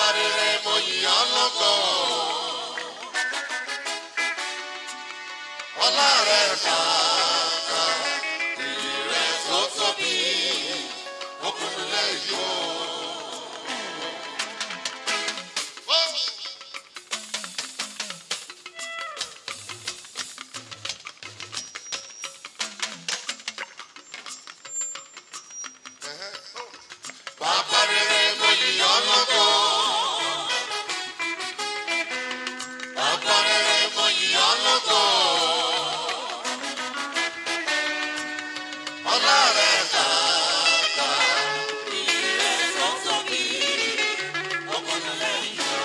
rere mo yìn ọ́ lọ́gọ̀. Ọlá rẹ̀ kàkà, ìyìn rẹ̀ tó tóbi, ọkùnrin lẹ́yìn o. Bàbá rere mo yìn ọ́ lọ́gọ̀. Bàbá rere mo yìn ọ́ lọ́gọ̀. Ọlá rẹ̀ kàkà, ìyìn rẹ̀ tó tóbi, ọkùnrin lẹ́yìn o.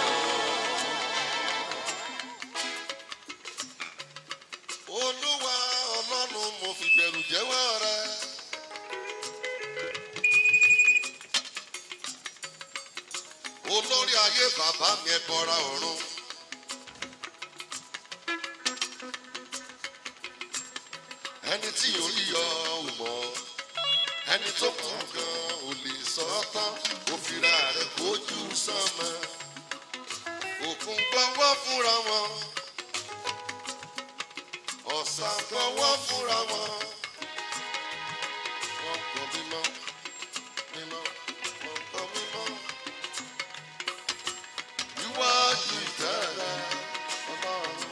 Olúwa ọlọ́run mo fi bẹ̀rù jẹ́wọ́ rẹ. Olórí ayé bàbá mi ẹ bọra ọ̀run. Ẹni tí ò rí ọ ò mọ̀, ẹni tó kù gan ò lè sọ ọ́ tán, ó fira rẹ̀ kójú sánmọ́. Òkun gbọ́wọ́ fúnra wọn ọ̀sán gbọ́wọ́ fúnra wọn. Wọ́n kọ́ mímọ́, mímọ́, wọ́n kọ́ mímọ́. Iwájú ìtẹ́rẹ̀ ọlọ́run.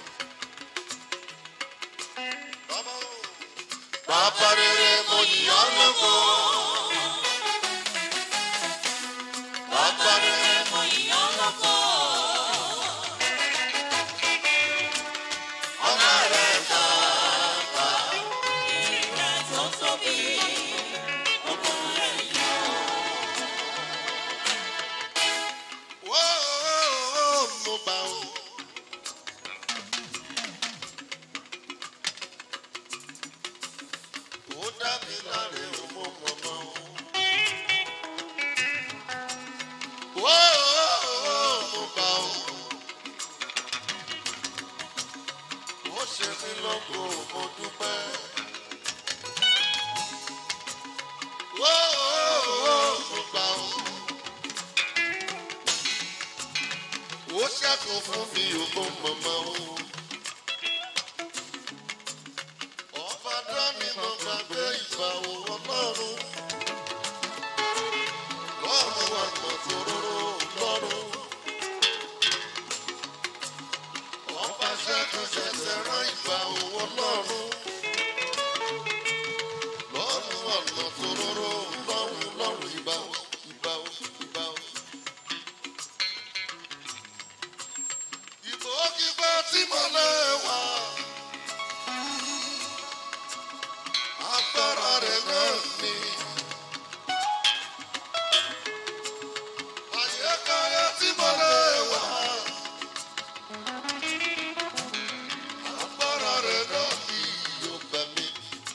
Bàbá o. Bàbá rere mo yìn ọ́ lógo. Bàbá rere mo yìn ọ́ lógo. Ọlá rẹ̀ kàkà. Whoa, mo gbà ó. Ó dá mi láre o, mo mọ̀ mọ́ o. Whoa, mo gbà ó. Ó ṣe mí lógo, mo dúpẹ́. Whoa, mo gbà ó. ó ṣẹ́kùn fún mi ògbó mọ̀mọ́ o. ọba dání mo gbàgbé ìgbà òwò lọ́rùn. lọ́rùn wà mọ̀ tòróró lọ́rùn. ọba ṣẹ́kùn ṣẹ̀ṣẹ̀ rán ìgbà òwò lọ́rùn. lọ́rùn wà mọ̀ tòróró lọ́rùn lọ́rùn ìgbà o ìgbà o ìgbà o. ìbò kíkọ́ tí mo lè wà. agbára rẹ̀ náà ni. àyíkáyé tí mo lè wà. agbára rẹ̀ náà ni yóò bẹ̀ mí.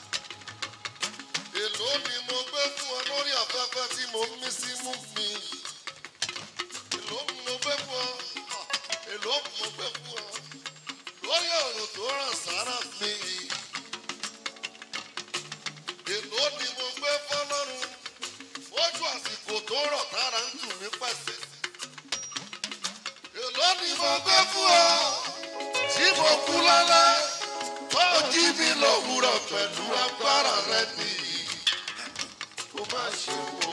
èló ni mo gbé fún ọ lórí afẹ́fẹ́ tí mo ń mí sí mú mi. èló ni mo gbé fún ọ èló mo gbé fún ọ lórí ọ̀run tó ràn sára mi. èló ni mo gbé fọlọ́run ojú àsìkò tó rọ̀ tára ń tù mí pẹ̀sẹ̀. èló ni mo gbé fún ọ tí mo kú lálẹ́ tó jí mi lówùrọ̀ pẹ̀lú agbára rẹ nìyí. kó má ṣe wo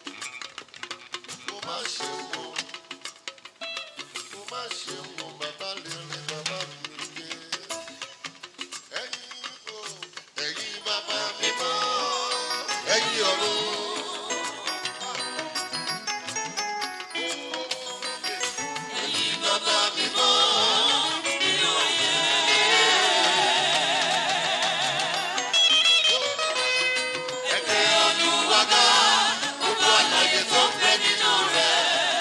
kó má ṣe wo kó má ṣe wo bàbá lè rìn bàbá mi gbé. ẹ̀yin o ẹ̀yin bàbá mi mọ́ ẹ̀yin ọ̀run. ẹ̀yin bàbá mi mọ́ nínú ayé. ẹgbẹ́ olúwaga gbogbo àlàyé tó ń bẹ nínú rẹ̀.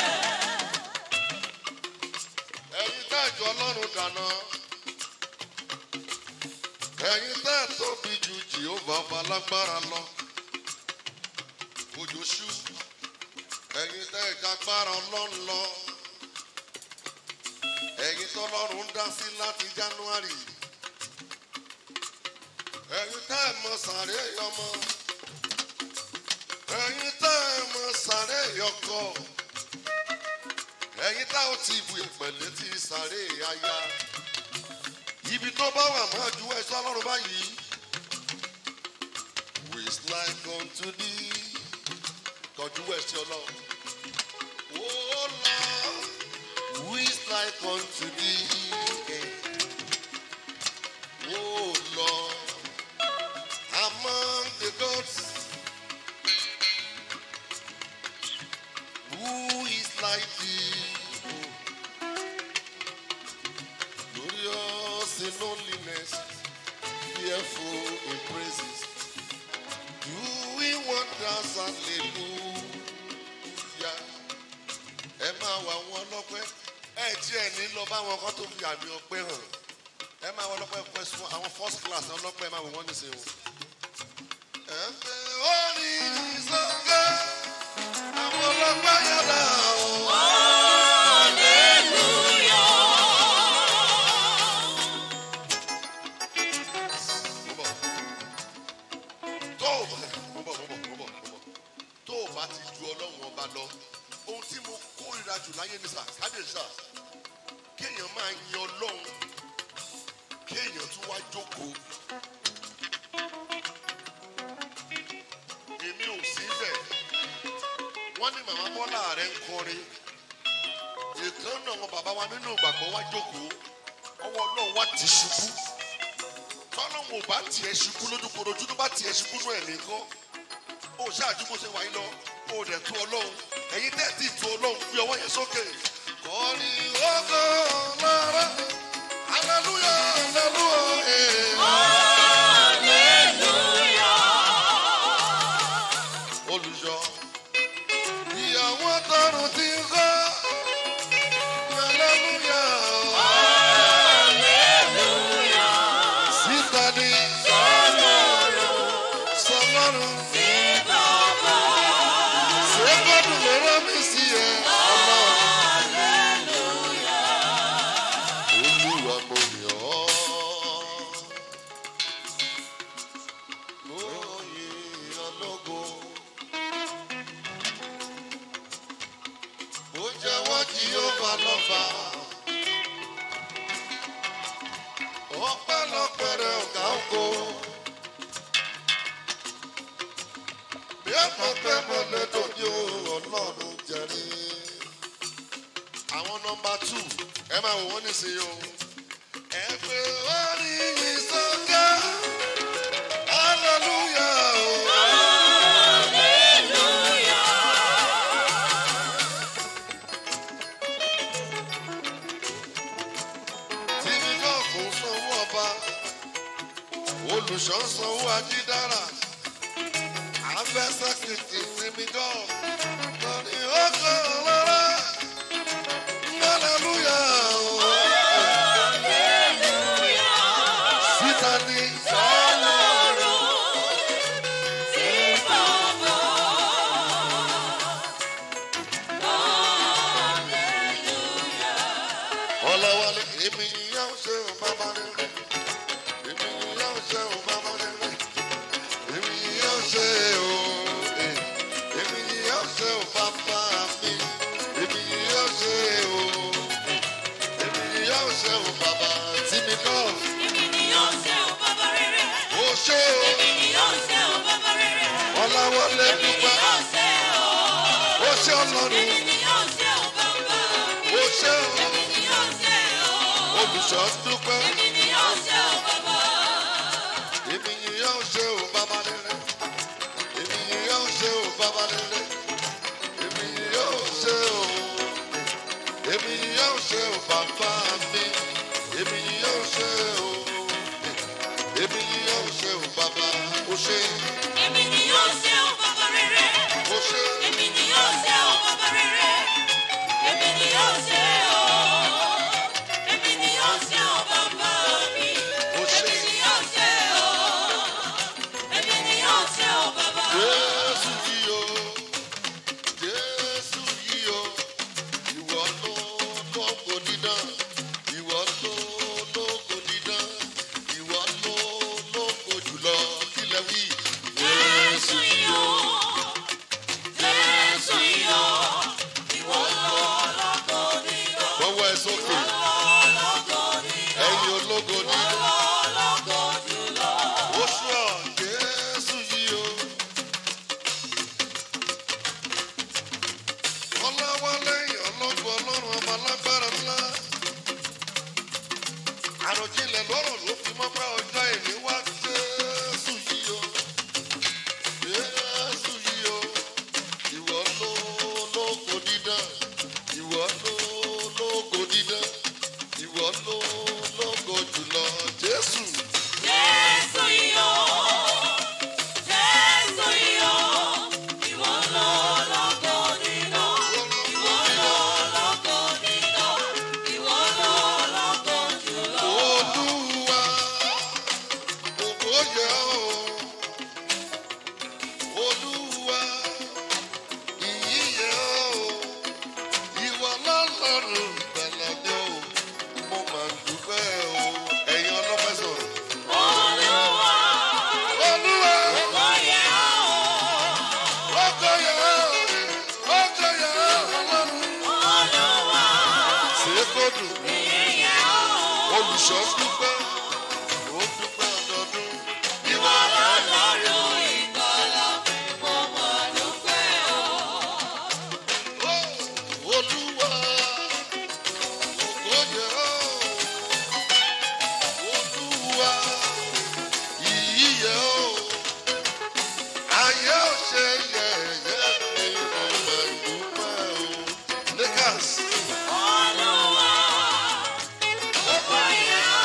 ẹ̀yin tẹ́ ìjọ ọlọ́run dáná. ẹ̀yin tẹ́ tóbi ju jehova ọba lágbára lọ. òjò ṣú. ẹ̀yin tẹ́ ìjàgbára ọlọ́run lọ. ẹ̀yin tọ́lọ́run ń dá sí láti january. ẹ̀yin tẹ́ ẹ̀ mọ sàré ọmọ. ẹ̀yin tẹ́ ẹ̀ mọ sàré ọkọ. ẹ̀yin táwọn ti bu ìpẹ̀lẹ́ ti sáré aya ibi tó bá wà máa ju ẹ̀ṣọ́ ọlọ́run báyìí. who is like unto thee kọjú ẹ̀ṣọ́ ọlọ́run. oh lord who is like unto thee. oh lord among the gods. Who is like thee? Glorious in loneliness, fearful in praises, doing wonders, hallelujah. Ẹ máa wà wọn lọ́pẹ́, ẹ tí ẹ ní lọ bá wọn kọ́ tó fi àmì ọpẹ́ hàn. Ẹ máa wọ lọ́pẹ́ pẹ́ sún àwọn first class ọlọ́pẹ́ máa wò wọ́n nísìnyí. Ẹ fẹ́ orí ìsọ̀kẹ́, àwọn ọlọ́pẹ́ yàrá o. Mo bọ̀. tó o bá mo bọ̀ mo bọ̀ mo bọ̀ mo bọ̀ tó o bá ti ju ọlọ́run ọba lọ ohun tí mo kórìíra jù láyé ní sà kábíyèsí sà kéèyàn máa yin ọlọ́run kéèyàn tún wá jókòó èmi ò sí bẹ̀ wọ́n ní màmá bọ́lá rẹ̀ ń kọrin ìkan náà wọn bàbá wa nínú ìgbàgbọ́ wá jókòó ọwọ́ ọlọ́run wá ti ṣubú tọ́lọ́hún ò bá tiẹ̀ ṣubú lójúkorojú tó bá tiẹ̀ ṣubú nù ẹ̀mí kọ́ ó ṣáàjú bó ṣe wáyé lọ ó dẹ̀ tó ọlọ́run ẹ̀yin tẹ́ ti tó ọlọ́run fi ọwọ́ yẹn sókè. kọ́ni ọgọ́ lọ́rọ́ aleluya aleluya olùṣọ́ ìyàwó tọrùn ti ń kọ́ aleluya síta ni sọlọ́run ṣé gbọ́dọ̀ ló rán mi sí ẹ ọlọ́run. Olúwa mo yàn ọ́. Mo yìn ọ́ lógo. Ó jẹ́wọ́ kí ó bá lọ́ba. Ọpẹ́lọpẹ́ rẹ̀ ọ̀gá ògo. Bí ẹ̀fọ́ pẹ́ mọ́ lẹ́dọ̀ ní ọlọ́run jẹ́rí. Àwọn nọmba tù ẹ máa wò wọ́n nísìnyí o. Ẹ pé orí mi sọ́kẹ́. Hallelujah o. Tìmí náà kò sanwó ọba. Olùṣọ́ sanwó ajídára. Àfẹsẹ̀ kìkì tìmí náà. Lọ́ni ó kọ́ lọ́rọ́. Hallelujah o. Síta ni. Ọlọ́wọ́lé èmi yóò ṣe ò bàbá rere. Èmi yóò ṣe ò bàbá rere. Èmi yóò ṣe ò eh. Èmi yóò ṣe ò bàbá mi. Èmi yóò ṣe ò eh. Èmi yóò ṣe ò bàbá tí mi kọ́. Ó ṣe ò Ọlọ́wọ́lé dúpẹ́. Ó ṣe Ọlọ́run. Ó ṣe ò Olùṣọ́ dúpẹ́. Èmi yóò ṣe ò bàbá rere. Èmi yóò ṣe ò bàbá rere. Èmi yóò ṣe ò. Èmi yóò ṣe ò bàbá mi. Èmi yóò ṣe ò. Èmi yóò ṣe ò bàbá. Ó ṣe. Ó ṣe. Ó ṣe. Jésù yìí o. Jésù yìí o. Ìwọ ló lóko dídán. Ìwọ ló lóko dídán. Ìwọ ló lóko jùlọ. Kílẹ̀ wí. alágbára ńlá. àròjinlẹ̀ lọ́rọ̀ ló fi mọ́ pé ọjọ́ ìní wá jésù yìí o. jésù yìí o. ìwọ ló lógo dídán. ìwọ ló lógo dídán. ìwọ ló lógo jùlọ jésù. Jésù yìí o, Jésù yìí o, ìwọ ló lógo nínú, ìwọ ló lógo nínú, ìwọ ló lógo jùlọ. Olúwa, ògo yẹ ọ́. Olúwa, ìyìn yẹ ọ́. Ìwọ lọ́lọ́run ìgbàlà mi o. Mo máa ń dúpẹ́ o. Ẹ̀yin ọlọ́pẹ́ sọ̀rọ̀. Olúwa, Olúwa, ògo yẹ ọ́. ògo yẹ ọ́. Ògo yẹ ọ́ ọlọ́run. Olúwa, Ṣé kò dùn? ìyìn yẹ ọ́. Olùṣọ́ dúpẹ́. Ó dúpẹ́ ọdọọdún. Ìwọ lọ́lọ́run ìgbàlà, mo mọ̀ dúpẹ́ o. Olúwa, ògo yẹ ọ́. Olúwa, ìyìn yẹ ọ́. Ayé ò ṣe yẹ̀yẹ́ mi, mo máa dúpẹ́ o. Lakers, Olúwa, ògo yẹ ọ́.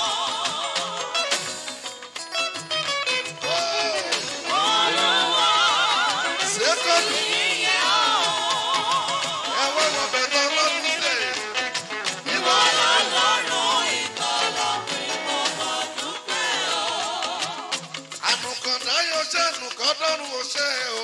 Olúwa, ṣékọ́dù, ìyìn yẹ ọ́. ẹ̀wọ́ wọn bẹ̀rẹ̀ ọlọ́run sílẹ̀. Ìwọ lọ́lọ́run ìgbàlà, mo mọ̀ dúpẹ́ o. Ànùkọ̀dá yóò ṣe ànùkọ̀dọ́rùn ò ṣe o.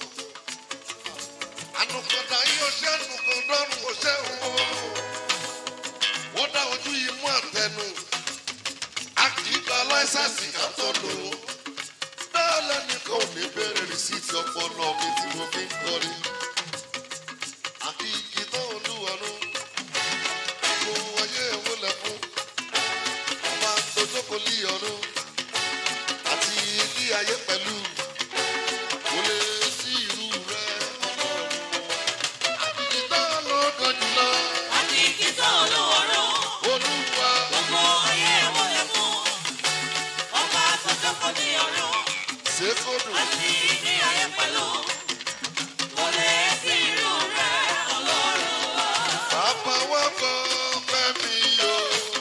Ànùkọ̀dá yóò ṣe ànùkọ̀dọ́rùn ò ṣe o. Wọ́n dá ojú yìí mú àtẹnu. A kì í gba láísàsì ká tó lò ó. Bẹ́ẹ̀ lẹ́nìkan ò ní bẹ̀rẹ̀ rìsíìtì ọpọlọ mi tí mo fi ń kọrin. Àkì igi tó olúwarú. Mo wáyé ìwúlẹ̀ fún. Ọba tó jókòó lé ọdún àti ilé ayé pẹ̀lú kò lè sí irú rẹ ọlọ́run àtìkítà lọ́gàn jùlọ Àti ìkísọ̀ olúwarun, olúwa gbogbo ayé wọlé fún. Ọba tó jókòó ní ọ̀run, ṣèkódù àti ní ayé pẹ̀lú. Kò lè sí irú rẹ̀, Ọlọ́run wa. bàbá wa kọ́ pẹ́ mi o.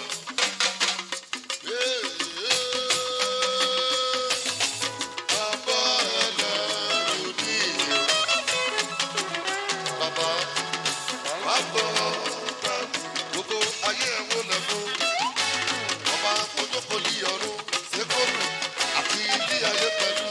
Bàbá ẹlẹ́rù ní ìlú. Bàbá wa kọ́ pẹ́ gbogbo ayé ẹ̀ wọlé fún. ọba ojókòlì ọ̀run ṣẹ́kọ̀lù àti ilé ayé pẹ̀lú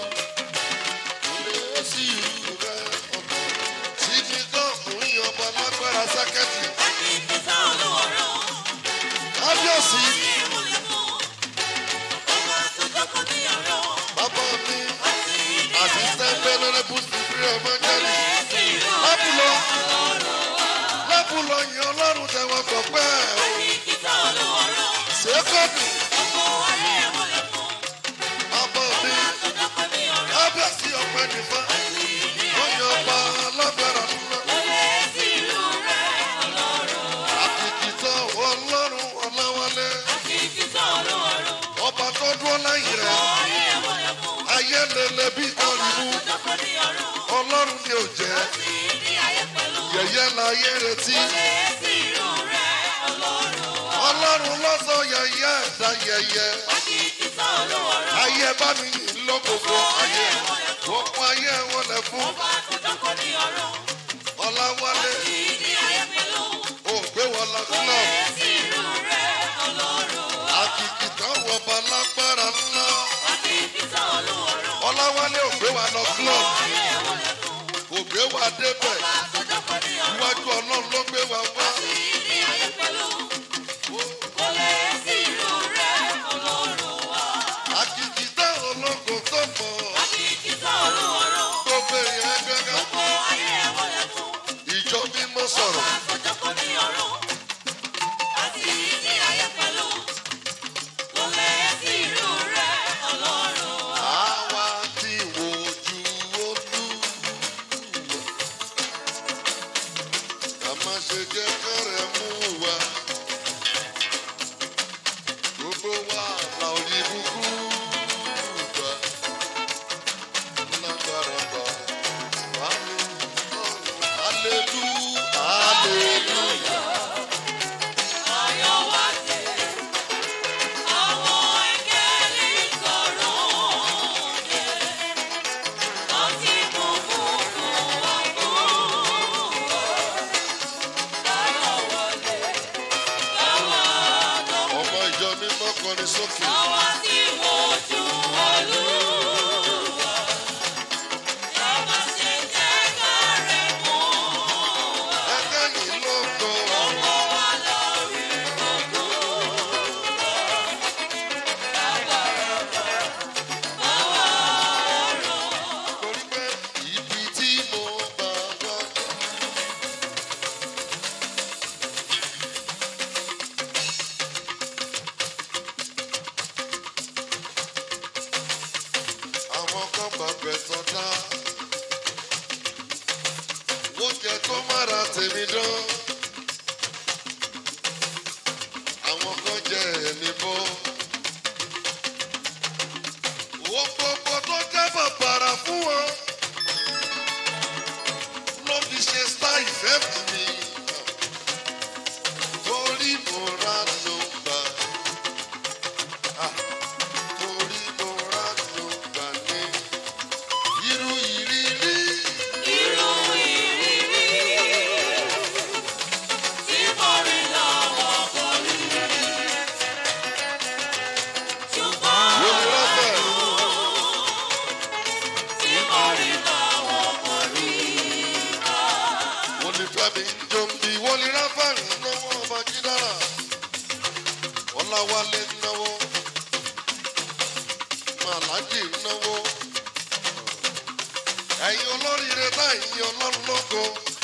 ilé sí ìlú rẹ ọ̀nà tí mi kàn fún ìyọba lágbára sákẹ́tì Àti ìkísọ̀ olúwarun, kábíyèsí ayé wọlé fún. Ọba tó jókòó ní ọ̀run, bàbá mi àti ní ayé àsìsẹ́ pẹ̀lú. bẹ́lẹ́rẹ́ bùsùn fún ọmọ Kò jẹ́rì lè sí irú lábùlọ rẹ̀, Ọlọ́run wa. lábùlọ yìn ọlọ́run tẹ̀wọ̀n kọ̀ pẹ́ Àti ìkísọ̀ olúwarun, ṣẹ́kọ̀lù gbogbo ayé wọlé fún. bàbá mi Ọba tó jókòó ní ọ̀run, kábíyèsí ọpẹ́ nìfà àti ní wọ́n ayé yan ọba pẹ̀lú. alágbára ńlá. Kò lè sí irú rẹ̀, Ọlọ́run wa. àkìkìtàn ọlọ́run ọláwálé Àti ìkísọ̀ olúwarun, ọba tó dúró lẹ́yìn rẹ̀ ayé wọlé fún. ayé lele bí kọrìbù Ọba tó jókòó ní ọ̀run, ọlọ́run ni ò jẹ́ àti ní ayé pẹ̀lú. yẹ̀yẹ́ láyé retí Kò lè sí irú rẹ̀, Ọlọ́run wa. ọlọ́run lọ́sọ̀ yẹ̀yẹ́ ẹ̀dá yẹ̀yẹ́ Àti ìkísọ̀ olúwarun, ayé bá mi yìn lókòkò ayé gbogbo ayé wọn lẹ fún ọba tó jókòó ní ọ̀run, ọláwálé àti ní ayé pẹ̀lú. ògbé wọn lọ Kò sílọ lè sí irú rẹ̀, Ọlọ́run wa. àkìkìtàn wọba lágbára ńlá Àti ìkísọ̀ olúwarun, ọláwálé ògbé wa lọ club ayé wọlé fún. ògbé wa débẹ̀ Ọba tó jókòó ní ọ̀run, iwájú ọlọ́run ló gbé wa wá. àti ní ayé pẹ̀lú. Kò lè sí irú rẹ̀, Ọlọ́run wa. àkìkìtàn ológo tó mọ̀ Àti ìkísọ̀ olúwarun, gbogbo èèyàn gẹ́gẹ́ gbogbo ayé wọlé fún. ìjọ mímọ́ sọ̀rọ̀ Ọba tó jókòó ní ọ̀run, àti ní ayé pẹ̀lú. Kò lè sí irú rẹ̀, Ọlọ́run wa. àwa tí wojú olú. má ṣe jẹ́ kọ́rẹ́ mú wa. Gbogbo wa la ò ní búkú gbà. Lágbára bá wà ní ọ̀run. Hallelujah, hallelujah. Ọmọ ìjọ mímọ́ kọrin sókè. Ẹgbẹ́ yìí ló kọ́. Torí pé ibi tí mo bá wá. Àwọn kan bá gbẹ̀sán dá. Wọ́n jẹ tó mára tèmi dán. Àwọn kan jẹ ẹ̀mí bọ́. Wọ́n gbogbo tó jẹ́ bàbàrà fún wọn. Ló fi ṣe sá ìfẹ́ fún mi. Torí mo ra ló gbà. Ah, Torí mo ra ló gbà ní. Irú ìrírí. Wo ni Ráfẹ̀? wọ́n ní fẹ́mi jombi wọ́n ní ráfàrì náwó ọba jídára ọláwálé náwó màlájì náwó ẹ̀yin olóríire láìyí ọlọ́run lógo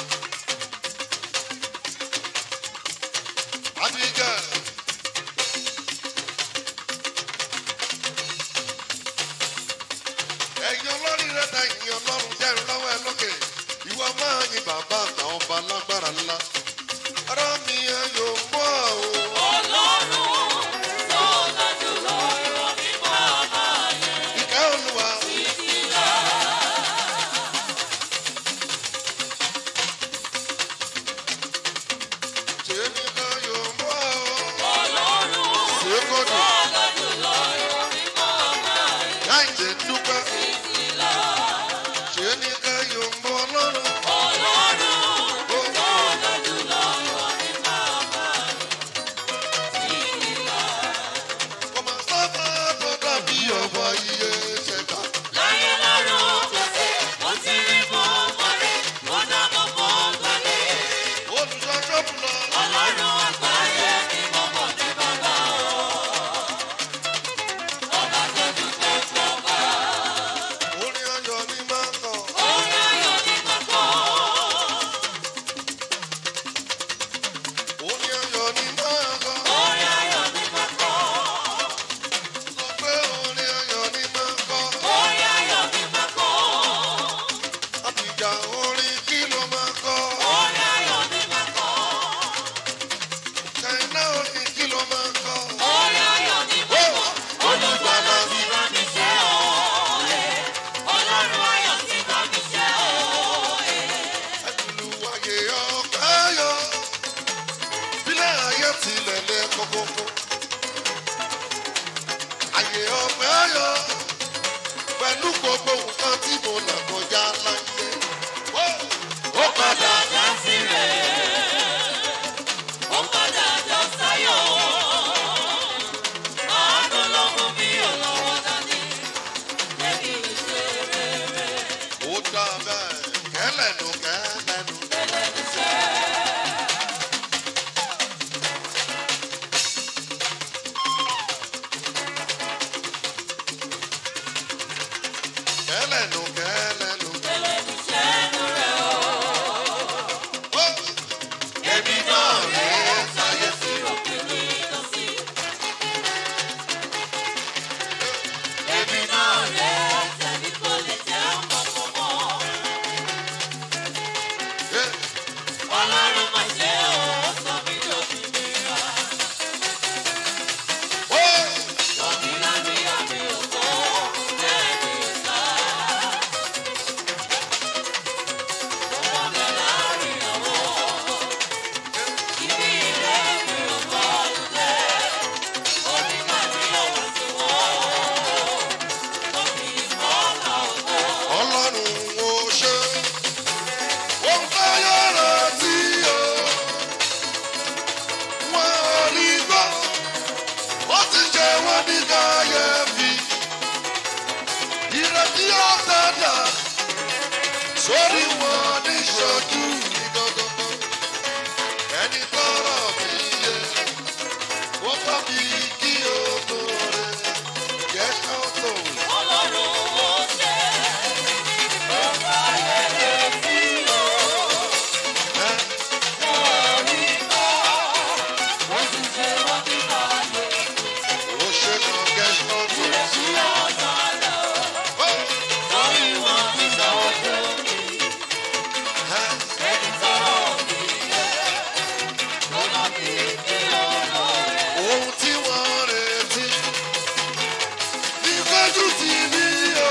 abiga ẹ̀yin olóríire láìyí ọlọ́run jẹ́rìí lọ́wọ́ ẹ lókè ìwọ máa yin bàbá àtàwọn ọba lágbára ńlá ara mi ayò mọ́ o. ìkẹ́ olúwa. ṣé ní ká yò mọ́ o. ṣé kò dùn. láì jẹ́ dúpẹ́. ṣé ní ká yò mọ́ ọlọ́run. Ọmọ sábà tó dàbí ọba iye ṣẹ̀dá. Olùṣọ́jọ́ bùnà. Ọlọ́run àgbáyé ni mo mọ̀ ní bàbá o. Ọba tó dúpẹ́ fún ọba. Orin ayọ̀ ni máa ń kọ. Orin ayọ̀ ni mo kọ́. Orin ayọ̀ ni máa ń kọ. Orin ayọ̀ ni mo kọ́. Sọ pé orin ayọ̀ ni máa ń kọ. Orin ayọ̀ ni mo kọ́. Àbíjà orin kí ló máa ń kọ. Orin ayọ̀ ni mo kọ́. Ṣáínà orin kí ló máa ń kọ. Orin ayọ̀ ni mo kọ́. Olùgbàlà ti bá mi ṣe òòlè. Ọlọ́run ayọ̀ ti bá mi ṣe òòlè. Ẹ̀dùnú ayé ọ̀pẹ́ yọ. Bílẹ̀ ayé tilẹ̀ lẹ kọ́kọ́kọ́. Ayé ọ̀pẹ́ yọ. Pẹ̀lú gbogbo nǹkan tí mo là kọjá láyé. Ó padà já sí rẹ̀. Ó padà já sáyọ̀. Àánú ló mú mi ò lọ́wọ́ dání. Lẹ́ni ìṣe rere. Ó dá bẹ́ẹ̀ kẹ́lẹ́nu kẹ́lẹ́nu. Lẹ́ni ìṣe. Kẹ́lẹ́nu kẹ́lẹ́nu. Lẹ́ni ìṣe. ṣe wọ́n ní káyẹ̀fì. Ìrètí ọ̀tẹ̀dà sórí wọn ní ṣojú ní gọ́gọ́gọ́. Ẹni tọrọ mi yé, wọ́n bá mi kí o tó rẹ̀. Jẹ́ ká tó. Ọlọ́run ó ṣe, ó fàyè lè sí o. Ẹ́ Wọ́n rí bá, wọ́n sì ṣe wọ́n ti fàyè. ó ṣe kan gẹ́gẹ́ tó. Ìrètí ọ̀tọ̀ọ̀tọ̀, Ó lórí wọn ní ṣojú mi. ẹ́ Ẹni tọ́rọ̀ mi yẹ, ló bá mi kí olóore. ohun tí wọ́n retí. Ìfẹ́jú ti ní o.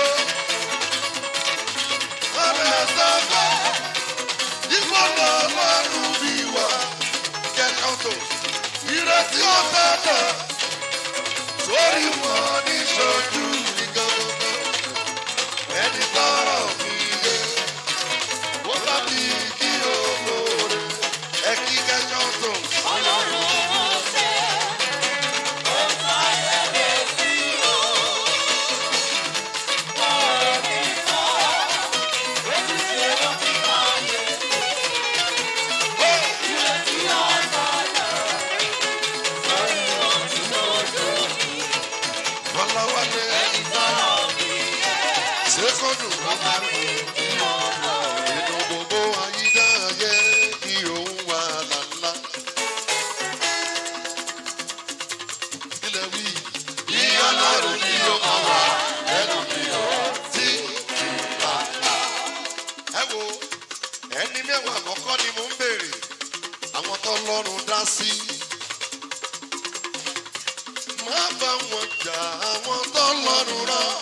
Ọ̀rẹ́ sábà. Ìfọ̀nà ọlọ́run bí wà. Kẹ̀kọ́ tó. Ìrètí ọ̀tẹ̀dà. Sórí wọn ní ṣojú ní gángan. Ẹni tọrọ mi yé. Wọ́n bá mi kí olóore. Ẹ kí kẹ́kọ́ tó. Ọlọ́run ó ṣe, ó fàyè lè sí o. Wọ́n rí bá, wọ́n sì ṣe wọ́n ti fàyè. Ìrètí ọ̀tọ̀ọ̀tọ̀, lórí wọn ní ṣojú mi. Ọlọ́wọ́lé Ẹni tọ́rọ̀ mi yẹ, ṣékọ́dù. ló bá mi kí olóore. Inú gbogbo ayídáyé kí òun wà lálá. Ilẹ̀ wí. Bí ọlọ́run ni ó máa wà lẹ́nu mi ò tí bàbá. Ẹ wo ẹni mẹ́wàá àkọ́kọ́ ni mò ń béèrè. Àwọn tó lọ́rùn dá sí. Má bá wọn jà àwọn tó lọ́rùn rán.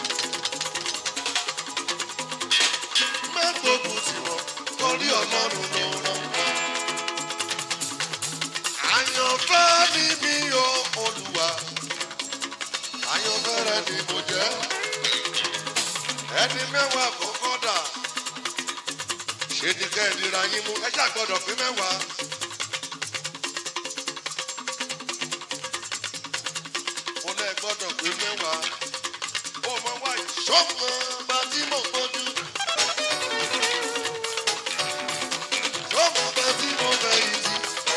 mẹ́gbógun tí wọ́n torí ọlọ́run ló rán wọn. àyànfẹ́ ni mí o olùwà àyànfẹ́ rẹ ni mo jẹ́ ẹni mẹ́wàá kọ́kọ́ dà ṣé ni kẹ́ ẹ̀ nira yín mú ẹ ṣàgbọ́dọ̀ pé mẹ́wàá. mo lẹ́ gbọ́dọ̀ pé mẹ́wàá ó mọ wáyé sọ́mọ bá tí mo gbójú. Sọ́mọ bá tí mo fẹ́ yìí ti.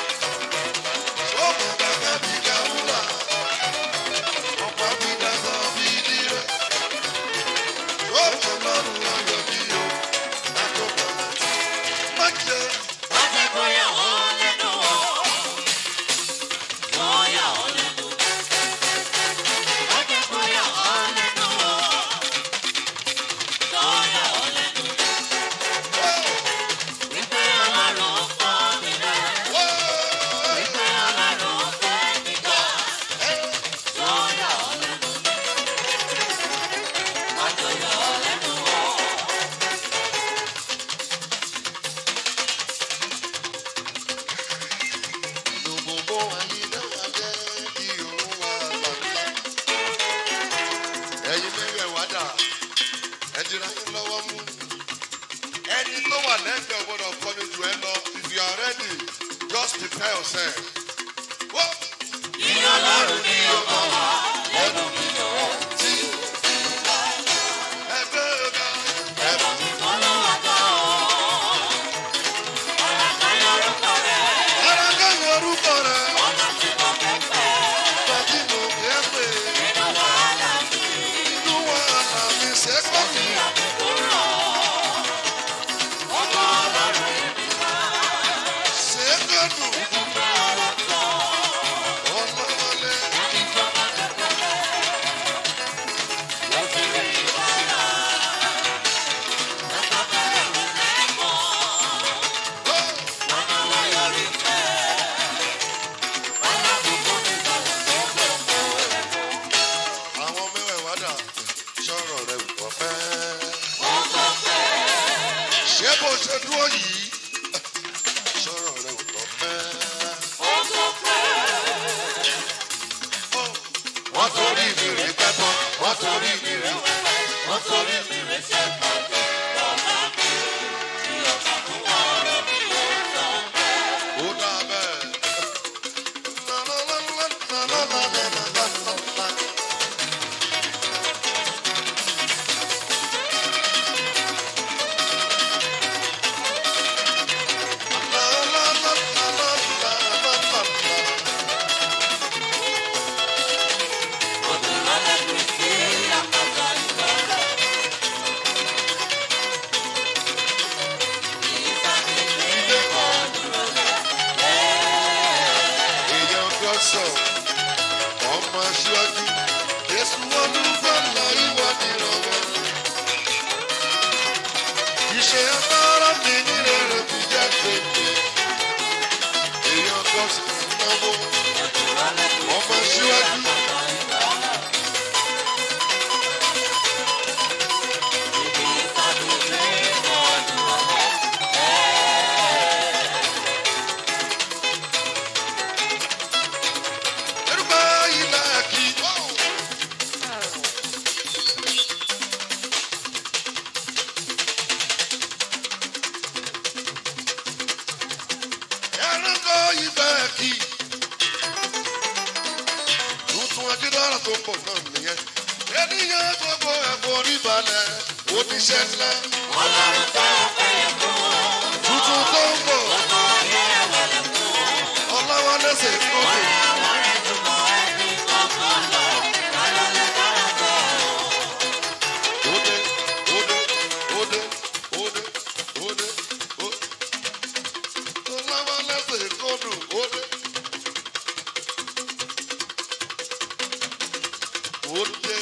Sọ́mọ bàbá bí káwúrà. Ọ̀pá bí dasọ bí dirẹ̀. Sọ́mọ lọ́rùn ayọ̀ bí o. Àtọ́gbà láti. Má jẹ́ Má jẹ́ kó yà wọ́n lẹ́nu o. Wọ́n yà wọ́n lẹ́nu. Má jẹ́ kó yà wọ́n lẹ́nu o. Wọ́n yà wọ́n lẹ́nu. Wípé Ọlọ́run kọ́ mi rẹ̀. Wípé Ọlọ́run fẹ́ mi gbà. Wọ́n yà wọ́n lẹ́nu. Má jẹ́ yà wọ́n lẹ́nu o. inú gbogbo ayídáyé kí òun wà lálá. Ẹyin mẹ́rẹ̀ wá dà, ẹ dira yín lọ́wọ́ mú. Ẹni tó wà lẹ́gbẹ̀ẹ́ gbọ́dọ̀ kọ́ni jù ẹ lọ. If you are ready, just prepare yourself. Wọ́n Ní Ọlọ́run ni ó mọ̀ wá lẹ́nu mi o. ti ẹgbẹ́ ọ̀gá. Ẹ̀bùn mi kọ́ ló wá gbọ́ o. Ọ̀rọ̀ kan lórúkọ rẹ̀. Ara ká yorùbá rẹ̀, Ọ̀nà tí mo fẹ́ pẹ́. ọ̀gá tí mo fẹ́ pè. Nínú wàhálà mi, Inú wa là mí ṣe kọ́ ní mi. àkókò rọ̀. Ọmọ Ọlọ́run èmi wá. Ṣé kọ́dùn Ìfúnpẹ́ ọ̀rọ̀ sọ. ọlọ́wọ́lé? Ẹni tó bá tẹ̀lé. Ló ti rí ìwọ́ra. Ẹ̀ka bẹ̀rẹ̀ wò lẹ́mọ̀. Ọ̀nà wa yọrí pẹ́. Ọ̀nà gbogbo mi bọ̀wọ̀ tó gbogbo rẹ̀ mọ́. Àwọn mẹ́wẹ̀ẹ̀wá dà, sọ̀rọ̀ rẹ̀ wọ̀ pẹ́. Ó sọ pé. Ṣé bó ṣe dúró yìí? Sọ̀rọ̀ rẹ̀ wọ̀ pẹ́. Ó sọ pé. Wọ́n torí mi rí pẹ́pọ́, wọ́n torí mi rí Wọ́n torí mi rẹ̀ ṣe pàdé. Bàbá mi tí ọkà fún ọ̀rọ̀ mi ó sọ pé. ó dá bẹ́ẹ̀. sọ ọmọ aṣíwájú Jésù olùgbàlà ìwà nìrànwọ́. Iṣẹ́ agbára mi nílé rẹ̀ kò jẹ́ pépé. Èèyàn kan sì ń náwó. Ọmọ aṣíwájú. Erúgbà ilẹ̀ kì í. Ẹranko ibẹ̀ kì í. Tuntun Adédára tó ń bọ̀ náà nìyẹn. Ènìyàn gbogbo ẹ̀fọ́ oníbalẹ̀ oníṣẹ́ ńlá. Tuntun tó ń bọ̀. Ọlọ́wọ́ lẹ́sẹ̀ tó dùn. Ode, ode, ode, ode, ode, ode. Ọlọ́wọ́ lẹ́sẹ̀ tó dùn. Ode. Ode.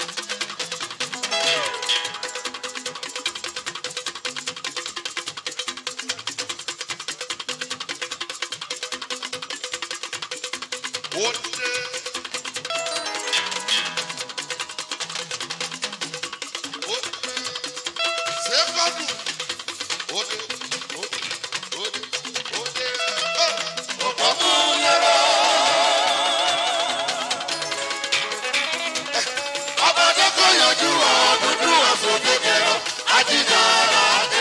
Ode. Ode. Sefadu. Ode. Ode. Ode. Ode. Oh. Ọmọdé kò yọjú ọdúndún ọ̀sùn kékeré ajídára dé.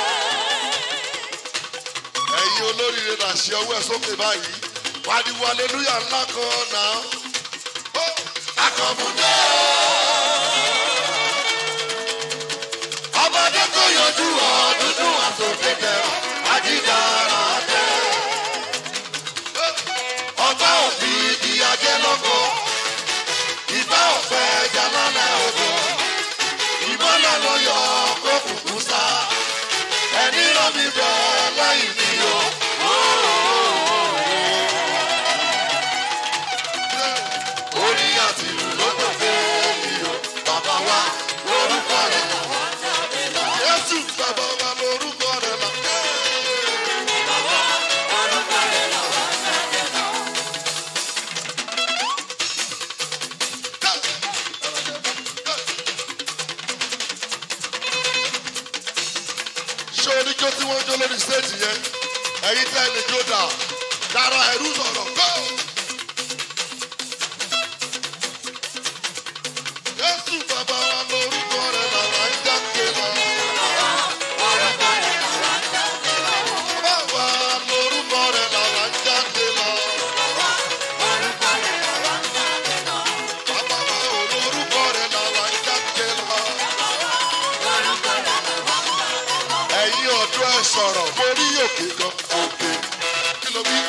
Ẹ̀yin olóríire là ṣe ọwọ́ ẹ̀ sókè báyìí. Pariwo aleluya ńlá kan náà. Ó akọ̀mùdé. Ọmọdé kò yọjú ọdúndún ọ̀sùn kékeré ajídára dé. Ọba òbí ìyájẹ́ lọ́kọ̀ọ́ ìbá ọ̀pẹ jalálẹ̀ odò ìmọ̀lẹ̀ ló yọ kó kùkú sá ẹni rán mi bẹ̀ lẹ́yìn mi o. orí àti ìlú ló tó fẹ́ mi o bàbá wa lórúkọ rẹ̀ Jésù bàbá wa lórúkọ rẹ̀ là. ṣé oníjó tí wọ́n jó lórí stéèjì yẹn ẹ̀yin tẹ́ lè jó dà dára ẹ̀rú sọ̀rọ̀ go. Jésù bàbá wa lórúkọ rẹ̀ làwọn ń jáde lọ. Bàbá wa lórúkọ rẹ̀ làwọn ń jáde lọ. Bàbá wa ò lórúkọ rẹ̀ làwọn ń jáde lọ. ẹ̀yin ọ̀dọ́ ẹ sọ̀rọ̀ mórí òkè kan òkè kí ló bí.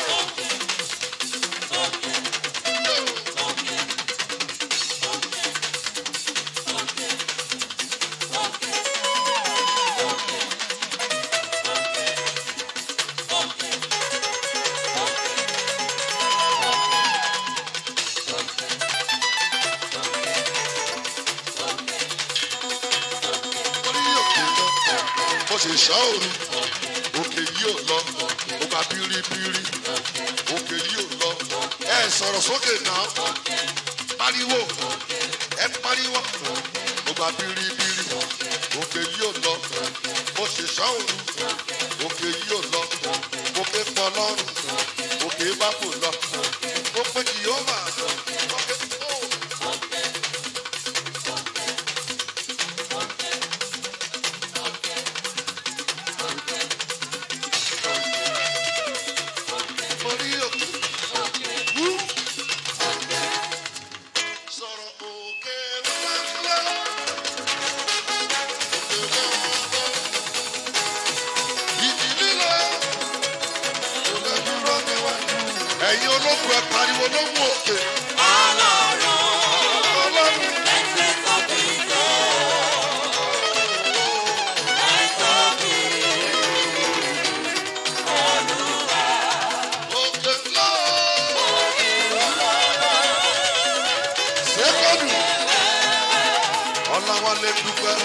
mórí òkè kan mo sì ṣọ́ òru òkè yìí ò lọ ó gba bíríbírí òkè yìí ò lọ ẹ sọ̀rọ̀ sókè náà pariwo ẹ pariwo ó gba bíríbírí òkè yìí ò lọ mo sì ṣọ́ òru òkè yìí ò lọ òkè pọ̀ lọ́rùn òkè bá fò lọ ó pé kì yóò wà òkè tó. Mórí òkè. Wú. Sọ̀rọ̀ òkè ńláńlá. Òkè ńláńlá. Ìdí líle. Kò lè dúró níwájú. Ẹ̀yin ológun ẹ̀ pariwo ló mú òkè. Ọlọ́run. Òkè ńlá. dúpẹ́.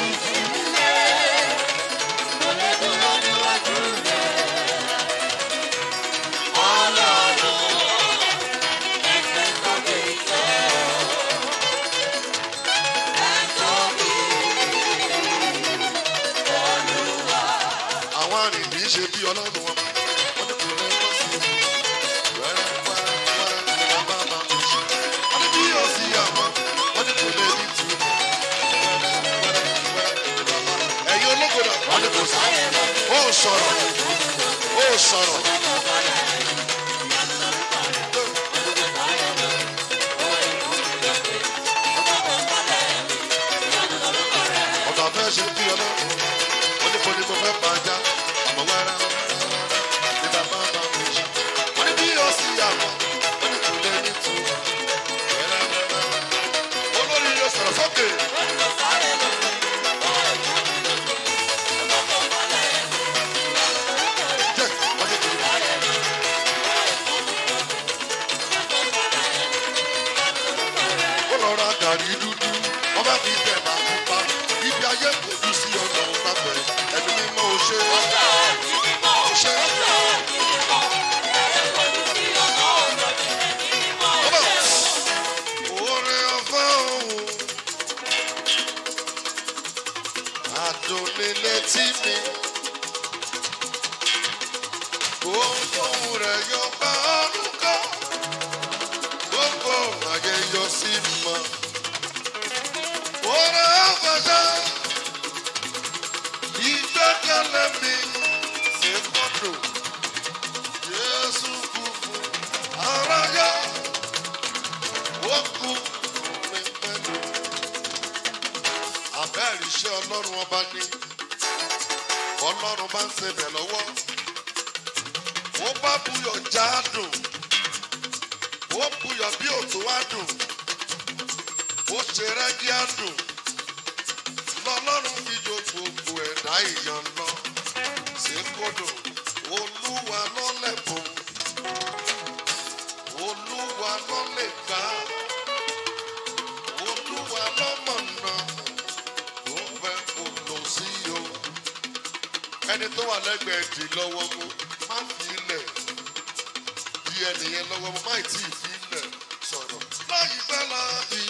àwọn arìnrìn ṣe bí ọlọ́run wọn. wọ́n ní kò lẹ́kọ̀ọ́ sí i. wẹ́rẹ́ wẹ́rẹ́ wẹ́rẹ́ ni wọ́n bá máa mú ṣe. wọ́n ní bí yóò sí àwọn. wọ́n ní kò lè ní tu. wẹ́rẹ́ wẹ́rẹ́ wẹ́rẹ́ ni wọ́n bá. ẹ̀yin ológo náà wọ́n ní kò sí. ó sọ̀rọ̀ ó sọ̀rọ̀. ọ̀gá fẹ́ ṣe bí ọlọ́run. wọ́n ní kò ní mo fẹ́ bá a já. àmọ́ wẹ́rẹ́ wẹ́rẹ́ ni bàbá máa mú ṣe. wọ́n ní bí yóò sí àwọn. wọ́n ní kò lè ní tu. wẹ́rẹ́ wẹ́rẹ́ olórí yóò sọ̀rọ̀ sókè. jẹ́ wọ́n ní kò lè. ó lọ ra gàrí dúdú wọ́n bá fi tẹ̀ máa kú pa ibi ayé kò dùn sí ọ̀nà òpapẹ̀ ẹni mímọ́ ò ṣe ò ṣe ọba oore ọ̀fẹ́ òun àdùnnílé tí mi gbogbo rẹ̀ yọ bá ọdún kan gbogbo ayé yọ sí mọ́. Oore ọ̀fẹ́ ìgbẹ́kẹ̀lé mi ṣe fọ́tò. Jésù kú fún aráyá, ó kú mi pẹ̀lú. Àbẹ́rẹ́ iṣẹ́ Ọlọ́run ọba ní. Ọlọ́run bá ń ṣebẹ̀ lọ́wọ́. Ó bá buyọ̀ já dùn. Ó buyọ̀ bí òtún wá dùn. Ó ṣe rẹ́gí á dùn lọ́lọ́run fi jo gbogbo ẹ̀dá ìyàn lọ sí kódò olúwa ló lẹ́bùn olúwa ló lè gbà olúwa ló mọ̀nà tó fẹ́ kó lọ sí o ẹni tó wà lẹ́gbẹ̀ẹ́ dì lọ́wọ́ mú má fi ilẹ̀ di ẹnìyẹn lọ́wọ́ mú má tí ì fi ilẹ̀ sọ̀rọ̀ láyìí fẹ́ láàyè.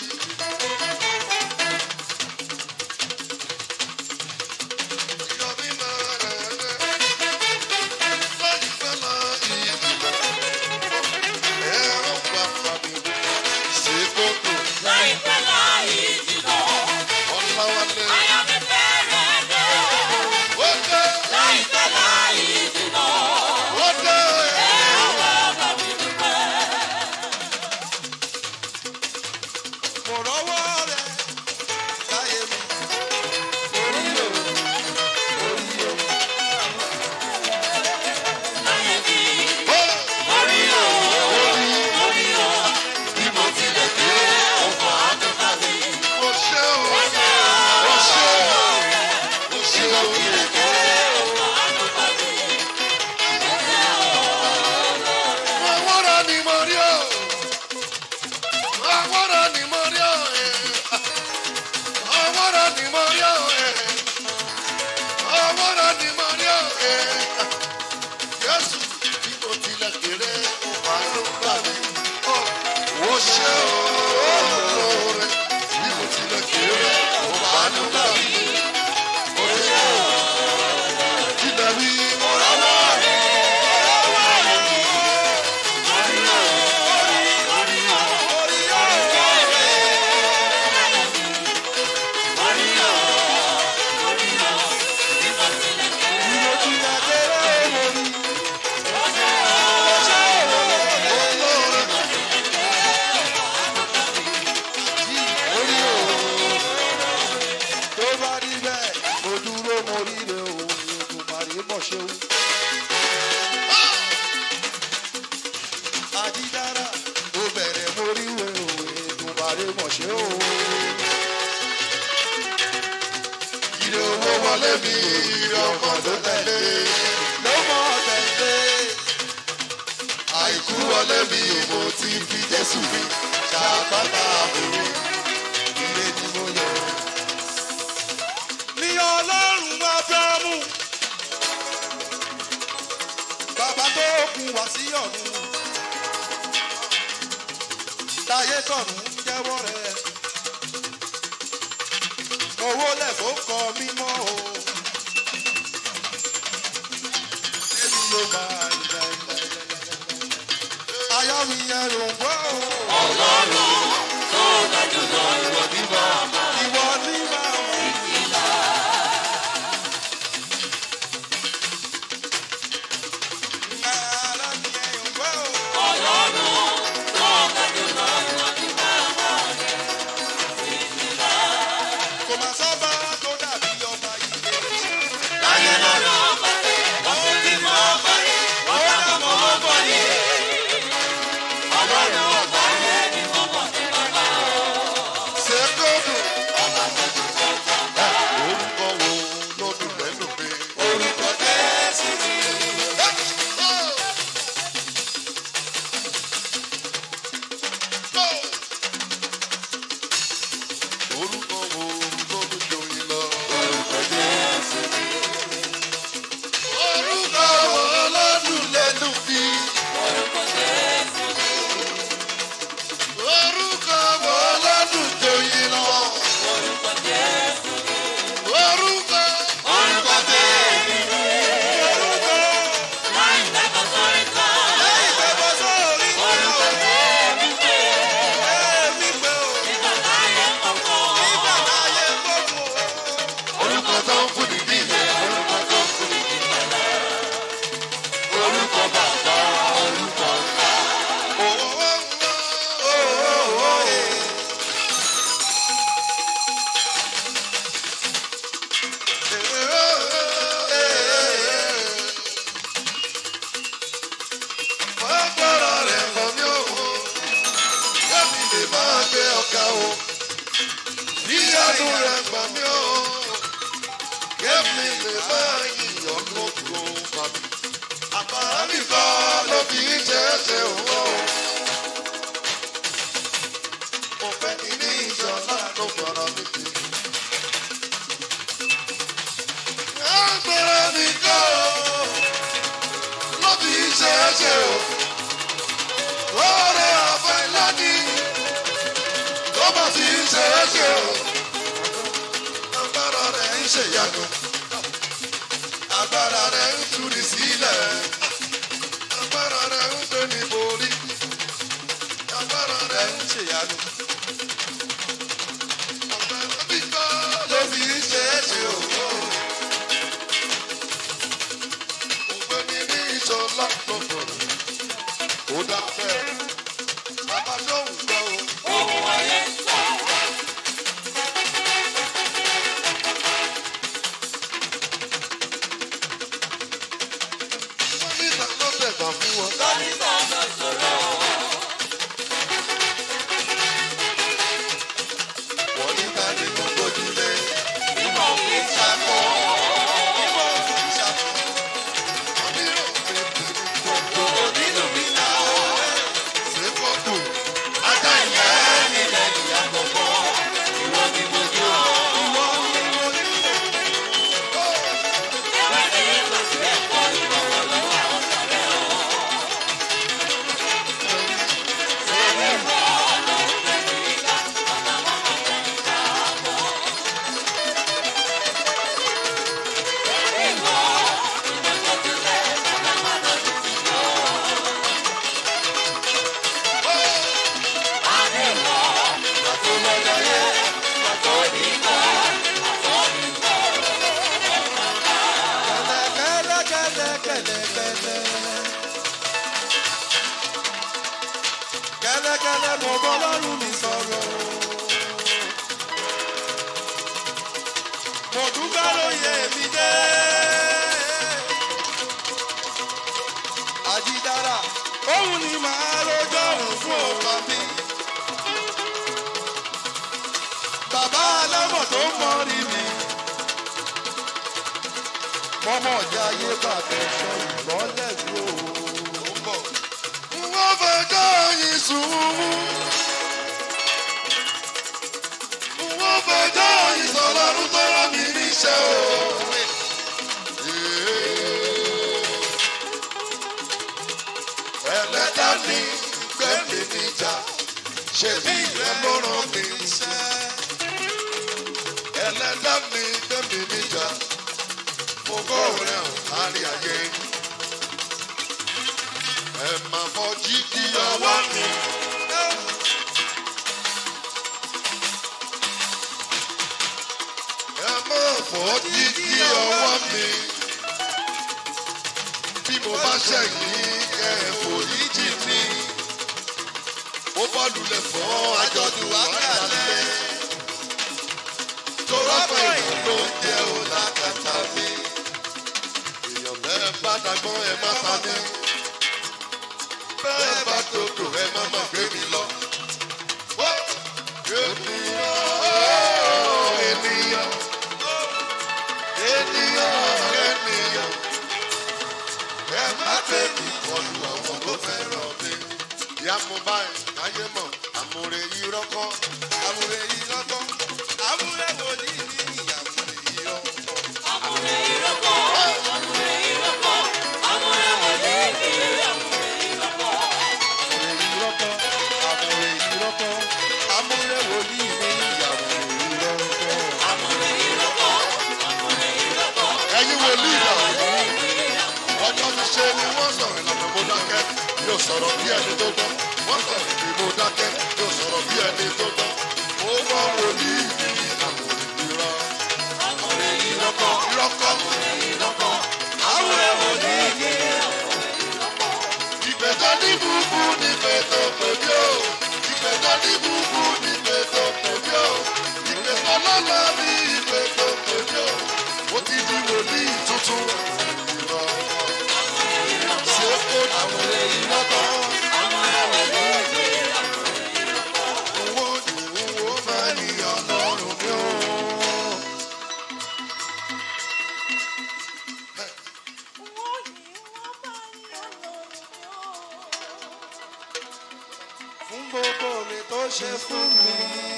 ṣe olóore bí mo tilẹ̀ kéré ó bá nígbà mi. Ó ṣe kílẹ̀ wí mo rọ́wọ́ rẹ̀. Olóore tó bá rí bẹ́ẹ̀ mo dúró mo ríre òun ètùmàrè mọ̀ ṣeun. àdídára mo bẹ̀rẹ̀ mo ríwe òun ètùmàrè mọ̀ ṣe o. ìrè owó wọlé mi ìrè ọkàn tó tẹ̀lé. ló mọ̀ tẹ̀lé Àìkú wọlé mi mo ti fi Jésù mi ṣàpáta àbúrò. ire ni mo yọ. ọlọ́run Ábúráhámù. Bàbá tó kún wá sí ọ̀run. Táyé tọ̀run ń jẹ́wọ́ rẹ̀. Owó lẹ̀fọ́ kọ mímọ́ o. Èmi ló máa ń jẹ ilẹ̀ ayọ̀ mi yẹn ló ń gbọ́ o. Ọlọ́run tó ga jùlọ ìwọ ní bàbá. Ìwọ ní bàbá. Ayọ̀ mi yẹn ló ń gbọ́ o. Ọlọ́run tó ga jùlọ ìwọ ní bàbá. Kò máa sọ́ba tó dàbí ọba ilé. Láyé lọ́rọ̀ ọba pé wọ́n fi bí mọ́ ọba yìí. Wọ́n dábọ̀ mọ́ ọba yìí. Ọlọ́run ọba yẹn ni mo mọ̀ ní bàbá. ṣe kóòdù. Ọba tó ti tó bàbá. orúkọ wo ló dùn lẹ́nu mi. Orúkọ Jésù ni. orúkọ wo ló dùn joyin lọ. Orúkọ Jésù ni. orúkọ wo ló dùn lẹ́nu mi. Orúkọ Jésù ni. orúkọ wo ló dùn joyin lọ. Orúkọ Jésù ni. orúkọ. Orúkọ Jésù ni. Láì dákọ̀ sórí kan. Lẹ́yìn pé mo sórí Orúkọ Jésù ni. èmi pé o. Nígbà táyé kọ̀ọ̀kan. Nígbà táyé gbogbo. orúkọ tó ń fún ní níyẹn. Orúkọ tó kù ní ìpẹ̀lẹ́. Orúkọ bàbá, orúkọ ńlá. owó Owó ẹ̀. Agbára rẹ̀ hàn mí o, kẹ́mi lè máa gbé ọ̀gá o. Ìyanu rẹ̀ gbà mí o, kẹ́mi lè máa yíyan lóko bàbí. Àbára mi kọ́ ló fi ń ṣe é ṣe òun o. Mo fẹ́ kí ní ìṣọ̀lá ló gbọ́dọ̀ mi sí. Agbára mi kọ́ ló fi ń ṣe é ṣe o. Lọ́rẹ̀ àfẹ́ lọ́ní tó bá fi ń ṣe é ṣe o. Agbára rẹ̀ ń ṣèyanu. Agbára rẹ̀ ń túni sílẹ̀. Agbára rẹ̀ ń gbé ní borí. Agbára rẹ̀ ń ṣèyanu. Agbára mi kọ́ ló fi ń ṣe é ṣe o. Ògbéni ní ìṣọ̀lá lọ́gbọ̀n. Ó dá fẹ́. Bàbá lóhùn gbọ́ o. Ohun ayé ń sọ. Wọ́n ní ìta ló tẹ̀gbà fún wọn. Lórí sọ̀rọ̀ sọ̀rọ̀. Wọ́n ní ìta ní gbogbo ìdílé. Ìmọ̀ òfin ṣàkó. Ìwọ òfin ṣàkóso. Wọ́n ní òfin pẹ̀lú gbogbo. Nínú mi náà. Ṣé fọ́tò? Ajá ìyá nílẹ̀ ìyá gbogbo. Ìwọ ni mo jó. Ìwọ ni mo ní. Ewé ní ìlọsí ẹ̀kọ́ ìrọ̀rọ̀ lọ́wọ́ àwọn sọ̀rẹ́ o. Sẹ́yìn bọ́ ló ń gbé mi nígbà. Bàbá mọ́mọ́ jẹ́ ìgbà àbọ̀. Sẹ́yìn bọ́ ìgbà tó ti lẹ̀. Bàbá má lọ sí ti yọ. Àdìmọ́ ìgbà tó lọ́jọ́ yẹ. Ìgbà tó ní kọ́. Àtọ́ ní kọ́. Kẹ̀lẹ̀kẹ̀lẹ̀ kẹ̀lẹ̀kẹ̀lẹ̀. Kẹ̀lẹ̀kẹ̀lẹ̀ mo bọ́ lọ́rùn mi sọ̀rọ̀. Mo dúpẹ́ lóye mi dé. Àjídára, òun ni màá rojọ́ òun fún ọkọ mi. Bàbá alámọ̀ tó mọ rírì mọ́mọ́ ọ̀já ayé bàbẹ̀ sọ ìmọ́lẹ̀ mi ò ń bọ̀. Wọ́n fẹjọ́ yìí sùn. Wọ́n fẹjọ́ yìí sọ̀rọ̀ tó rán mi níṣẹ́ o. ní gbẹ̀mí níjà ṣe bí ìrẹ́ ló rán mi iṣẹ́ ẹlẹ́dá mi gbẹ̀mí níjà fògó rẹ̀ hàn lárí ayé ẹ máa fọ jíjí ọwọ́ mi. ẹ máa fọ jíjí ọwọ́ mi bí mo bá ṣẹ̀yìn ẹ foríjì mi. mo bá lulẹ̀ fọ́ àjọ̀dún wákàlẹ̀. torọ́pọ̀ èèyàn ló ń jẹ́ olákàtà mi. èèyàn bẹ́ẹ̀ bá dàgbọ́n ẹ má ta mí. bẹ́ẹ̀ bá dòdò ẹ má má gbé mi lọ. Wó! ènìyàn ènìyàn ènìyàn ènìyàn ẹ má tẹ̀lé ìkọlù ọmọ tó fẹ́ràn mi. ìyá mo báyìí káyé mọ̀ àmúre yìí rọ́kọ́ àmúre yìí rọ́kọ́ àmúre wòlíì ní ìyàmúre yìí rọ́kọ́. Amúre ìrọ́pọ̀, amúre ìrọ́pọ̀, amúre wòlíì ní amúre ìrọ́pọ̀. àmúre yìí rọ́kọ́ àmúre yìí rọ́kọ́ àmúre wòlíì ní ìyàwó yìí rọ́kọ́. Amúre ìrọ́pọ̀, amúre ìrọ́pọ̀, ẹ̀yin wòlíì dà ọjọ́ ti ṣe ni wọ́n sọ̀rọ̀ ìlànà mo dákẹ́ yóò sọ̀rọ̀ bí ẹni tó gbọ́ wọ́n sọ̀rọ̀ ìdí mo dákẹ́ yóò sọ̀rọ̀ bí ẹni tó gbọ́ mo gbọ́ wòlíì ní àmúre yìí rọ́ amúre ìrọ́kọ́ ìrọ́kọ́ ìrọ́pọ̀, àmúre wòlíì ní ìgbẹ́jọ́ ní búburú ní pẹ̀tọ́ pẹ̀lú o ìgbẹ́jọ́ ní búburú ní pẹ̀tọ́ pẹ̀lú o ìgbẹ́jọ́ lọ́la ní ìpẹ̀tọ́ pẹ̀lú o ó ti di wòlíì tuntun ìrọ̀ ṣé ó kó àwọn èyí lọ́tọ̀ amúre wòlíì ní owó ni owó máa ní ọlọ́run mi ó. fún gbogbo mi tó ṣe fún mi.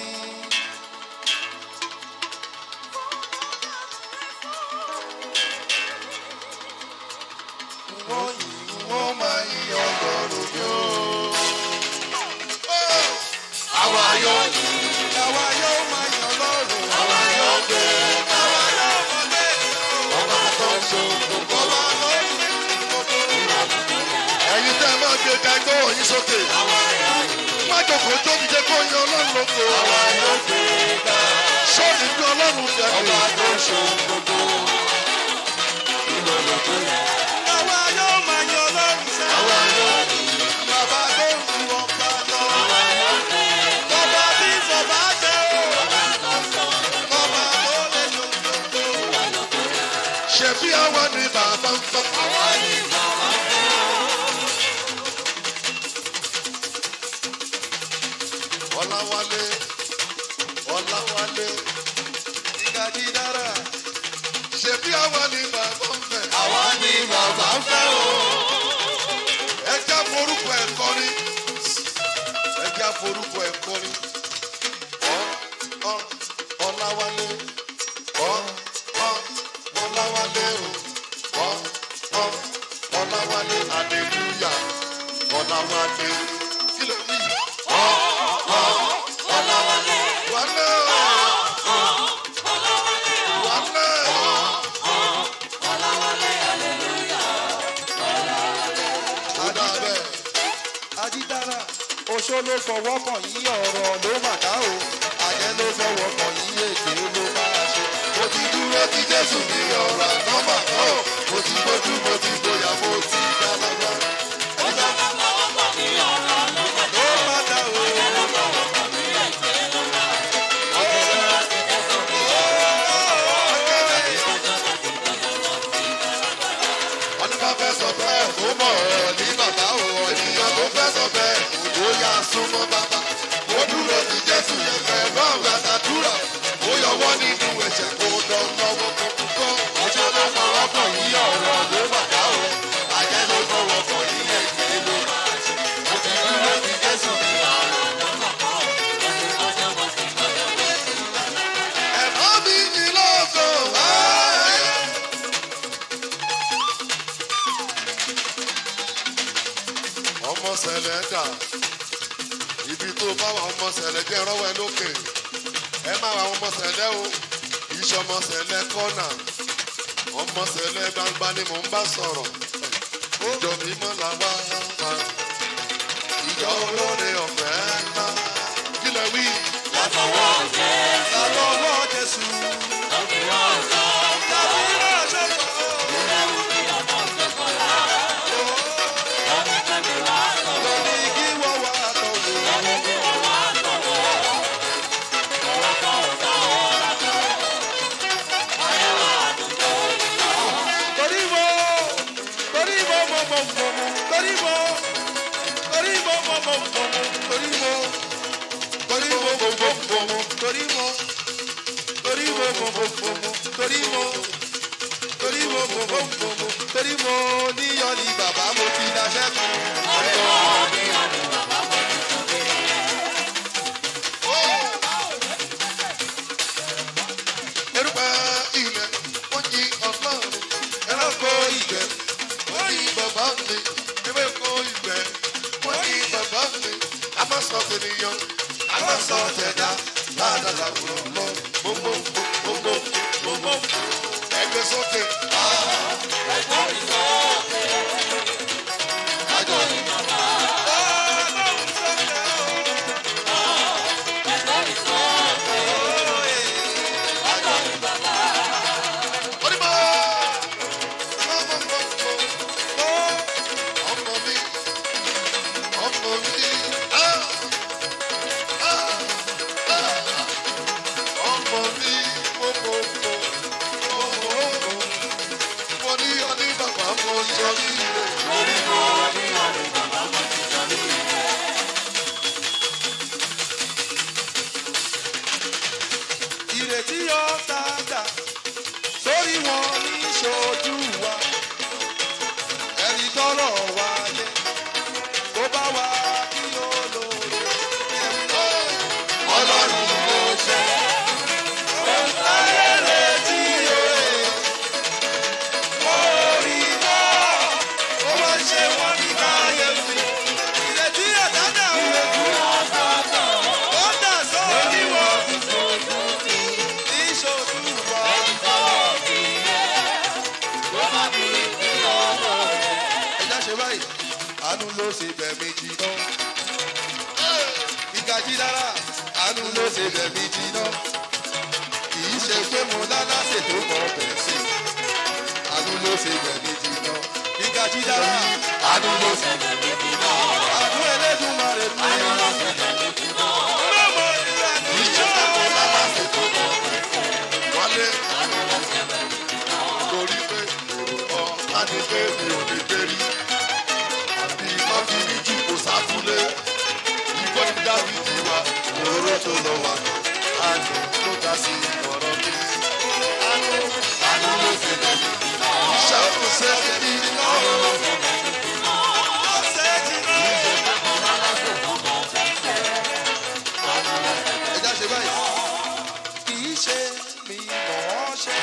wọ́n yìí wọ́n máa yí ọlọ́run mi ó. àwa yóò ní àwa yóò máa yí ọlọ́run. àwa yóò gbé àwa yóò mọ̀ bẹ́ẹ̀ ni ó. ọba tó ń so gbogbo ọba lórí gbogbo. ẹ̀yin tẹ́ ẹ máa gbé ga ẹgbẹ́ wọ̀nyí sókè. má jòkó tó ti jẹ́ kó yan ọlọ́run lóko. àwa yóò gbé ga. sọ́ọ̀nì bí ọlọ́run jẹ́ ọba tó ń so gbogbo. àwa yóò máa yí ọlọ́run sẹ́. àwa yóò ní bàbá tó ń ju ọba lọ. bàbá tí sọ̀bà jẹ́ o. bàbá tó lè lo gbogbo. ṣebí àwa ni bàbá ń fẹ́. àwa ni bàbá ń fẹ́. ọ̀làwálé ọ̀làwálé ìgàdí dára. ṣebí àwa ni bàbá ń fẹ́. àwa ni bàbá ń fẹ́ o. ẹ já forúkọ ẹ̀ kọrin ẹ já forúkọ ẹ̀ kọrin ọ ọ ọláwálé ọ ọ ọláwálé o ọ ọ ọláwálé aleluya ọláwálé kí ló wí ọ ọ Ọláwálé, wálé o Ọláwálé, wálé o Ọláwálé, hallelujah. ó dà bẹ́ẹ̀. Adídára oṣó ló fọwọ́ kàn yí ọ̀rọ̀ ló mà ká o. Àjẹ́ ló fọwọ́ kàn yí èké ló máa ṣe. mo ti dúró ti jésù ní ọ̀rọ̀ àtọ́mà náà mo ti gbójú mo ti gbóyà mo ti dálágbá. Ó sábà fọwọ́ kàn mí ọ̀rọ̀ ló mà Ló má dá o. ló fọwọ́ kàn mí èké ló mà. wọ́n ní bá fẹ́ sọ bẹ́ẹ̀ kó mọ̀ ọ́ ní bàbá o ènìyàn tó fẹ́ sọ bẹ́ẹ̀ kó yá súnmọ́ bàbá. mo dúró ti jésù yẹn fẹ́ náà gbàdúrà ó yọwọ́ nínú ẹ̀jẹ̀ kó dán lọ́wọ́ kó kú kọ́. ọjọ́ ló fọwọ́ kàn yí ọ̀rọ̀ ló bàbá o àjẹ́ ló fọwọ́ dà ibi tó bá wà ọmọ sẹ̀lẹ̀ jẹ́ rọ́wọ́ ẹ lókè ẹ má wà ọmọ sẹ̀lẹ̀ o iṣẹ́ ọmọ sẹ̀lẹ̀ kọ́nà ọmọ sẹ̀lẹ̀ gbangba ni mò ń bá sọ̀rọ̀ ìjọ mímọ́ la wá wá ìjọ olóore ọ̀fẹ́ ńlá kí lẹ wí. Látọwọ́ Jésù, Látọwọ́ Jésù. lọ́kùnrin ọ̀sán. Tàbí ránṣẹ́ kan. Lórí kí wọ́n wá tọ̀wọ̀. Torí mo, torí mo mo mo mo mo, torí mo, torí mo mo mo mo mo, torí mo, torí mo mo mo mo mo, torí mo, torí mo mo mo mo mo, torí mo, torí mo mo mo mo mo, torí mo níyọ̀ ni bàbá mo ti daṣẹ́ kan. erùpẹ̀ ilẹ̀ wọ́n yin ọlọ́run Ẹranko ìgbẹ́, wọ́n yin bàbá mi ewéko ìgbẹ́ wọ́n yin bàbá mi amásọ tènìyàn amásọ tẹ̀dá ládàlà wúrọ̀ lọ gbogbo gbogbo gbogbo ẹgbẹ́ sókè. Ọlọ́run sọ̀rọ̀ onímọ̀ ọmọ ọmọ mi ọmọ mi ah, ah, ah. ọmọ mi ọmọ ọmọ ọmọ mo ní ọní bàbá mo jọ ní ilé. ìrètí ọ̀tá dà sórí wọn ní ṣojú wa ẹni tọrọ wa yẹ kó bá wa kí olóore ẹ̀mí ọlọ́run mo ṣe láyé retí òye orí náà ó wá ṣe wọn ní káyẹ̀fì ìrètí ọ̀tá dà ó dà sórí wọn ní ṣojú wa. ẹja ṣe báyìí àánú ló ṣe bẹ̀mí jiná ìgajì dára àánú ló ṣe bẹ̀mí jiná kì í ṣe pé mo lálá ṣètò mọ́ bẹ̀ sí àánú ló ṣe bẹ̀mí jiná ìgajì dára àánú ló ṣe bẹ̀mí jiná àánú ẹlẹ́dùnmarè mi. Ọlọ́mọ ìlànà ìjọba. wálé torí pé èrò ọ̀tá ni pé mi ò ní gbérí àbí má fi ní jù kó sáfúlé ìgbọ́ ní dábìdì wa òróró tó lọ wà àná ló dá sí ọ̀rọ̀ mi. àánú àánú ló fi lè mi iṣẹ́ kò ṣe é ní ọ̀rọ̀ ló fi lè mi. Ọ̀sẹ̀ jìnnà. ẹja ṣe báyìí. kì í ṣe mi mọ̀ ọ́ ṣe.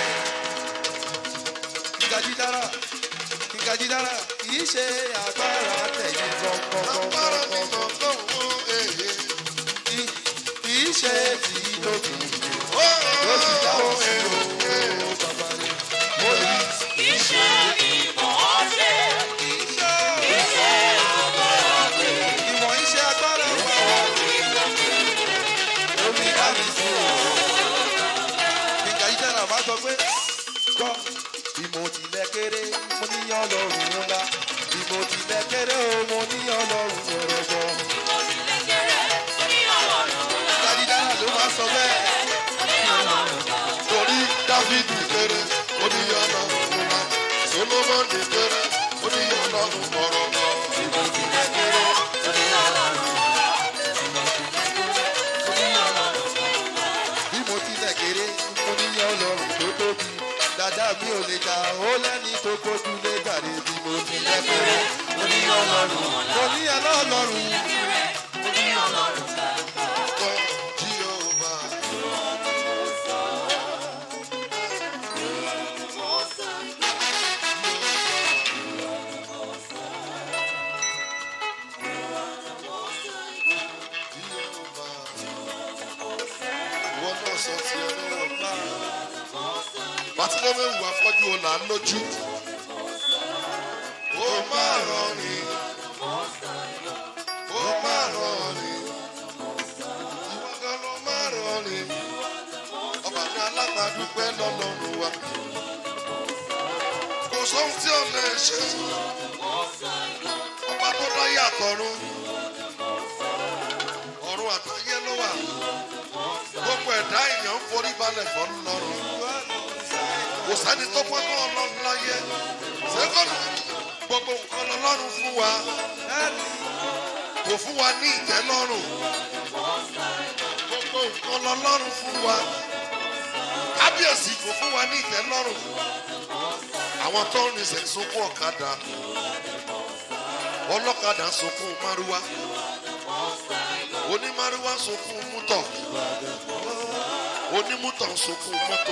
kíkàjí dára kíkàjí dára kì í ṣe agbára tẹ̀yìn agbára mi gbọ̀ngbọ̀ngbọ̀ngbọ̀n. mọ̀ lọ́wọ́ èyí. Kì- kì í ṣe tí lókè ó ló sì dáwọ́ sí èyí. o bàbá rẹ̀. mo ní kì í ṣe ìwọ̀n iṣẹ́ agbára wa. omi kábí sí o. kíkàjí dára máa sọ pé gbọ́ ìmọ̀ tilẹ̀ kéré mo ní ọlọ́run ńlá ìmọ̀ tilẹ̀ kéré o mo ní ọlọ́run ọ̀rọ̀gbọ́. kíkàjí dára ló máa sọ bẹ́ẹ̀. torí dáfídì kéré oníyànà ńlá solomoni kéré oníyànà ọ̀rọ̀gbọ́. bí mo tilẹ̀ kéré mo ní ọlọ́run tó tóbi dàda mi ò lè jà ó lẹ́ni tó kójú lé gbàdé bí mo tilẹ̀ kéré mo ní ọlọ́run mo ní ọlọ́run kọ́ jíọ́bà. sọ ti ẹ lọ́wọ́. Bàtílẹ́mẹ̀wù afọ́jú ọ̀la lójú. Ó máa rán ni. Ó máa rán ni. Ìwọ gan ló máa rán ni. Ọba ní alábàádúpẹ́ lọ́lọ́run wa. Kò sóhun tí ò lè ṣe. Ọba tó dá yàtọ̀run. Ọ̀run àtayé ló wà. Gbogbo ẹ̀dá èèyàn ń forí balẹ̀ fọ́ lọ́rùn kò sẹ́ni tó pọ́n tó ọlọ́run láyé ṣẹ́kọ̀nù gbogbo nǹkan lọ́lọ́run fún wa kò fún wa ní ìtẹ́lọ́rùn gbogbo nǹkan lọ́lọ́run fún wa kábíyèsí kò fún wa ní ìtẹ́lọ́rùn àwọn tó ń rìnsẹ̀ sunkún ọ̀kadà ọlọ́kadà sunkún márúwá onímárúwá sunkún mútọ̀ onímútọ̀ sunkún mọ́tò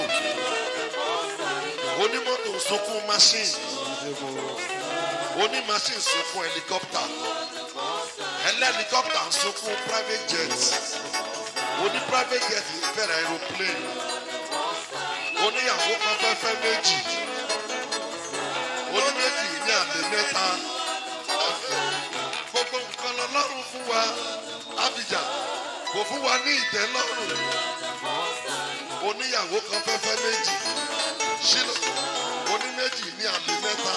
onímọ́tò sunkún machine onímachine sunkún helicopter ẹlẹ́helicopter sunkún private jet oní private jet fẹ́rẹ̀ aeroplane oníyàwó kan fẹ́ fẹ́ méjì oníméjì ní àlè mẹ́ta gbogbo nǹkan lọ́lọ́run fún wa Abidjan kò fún wa ní ìtẹ́lọ́rùn oníyàwó kan fẹ́ fẹ́ méjì ṣílò oní méjì ní àlè mẹ́ta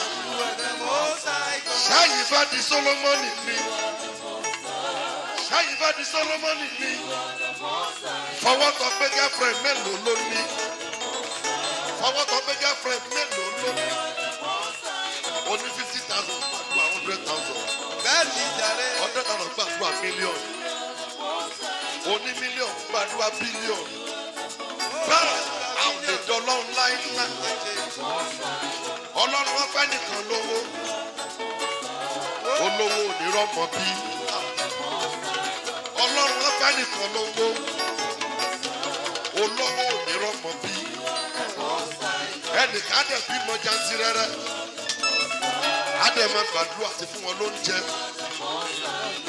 ṣáàyí bá di Solomoni ni ṣáàyí bá di Solomoni ni fọwọ́ tọ́ pé girlfriend mélòó ló ní fọwọ́ tọ́ pé girlfriend mélòó ló ní oní fifty thousand gbàdúrà hundred thousand hundred thousand gbàdúrà million oní million gbàdúrà billion bẹ́ẹ̀ àwọn èdè ọlọ́run láyé ńlá ọlọ́run wọn fẹ́ nìkan lówó olówó onírọ́mọ bí ọlọ́run wọn fẹ́ nìkan lówó olówó onírọ́mọ bí ẹnìkan dẹ̀ bímọ jantirẹrẹ adẹ̀ máa gbàdúrà àti fún wọn lóúnjẹ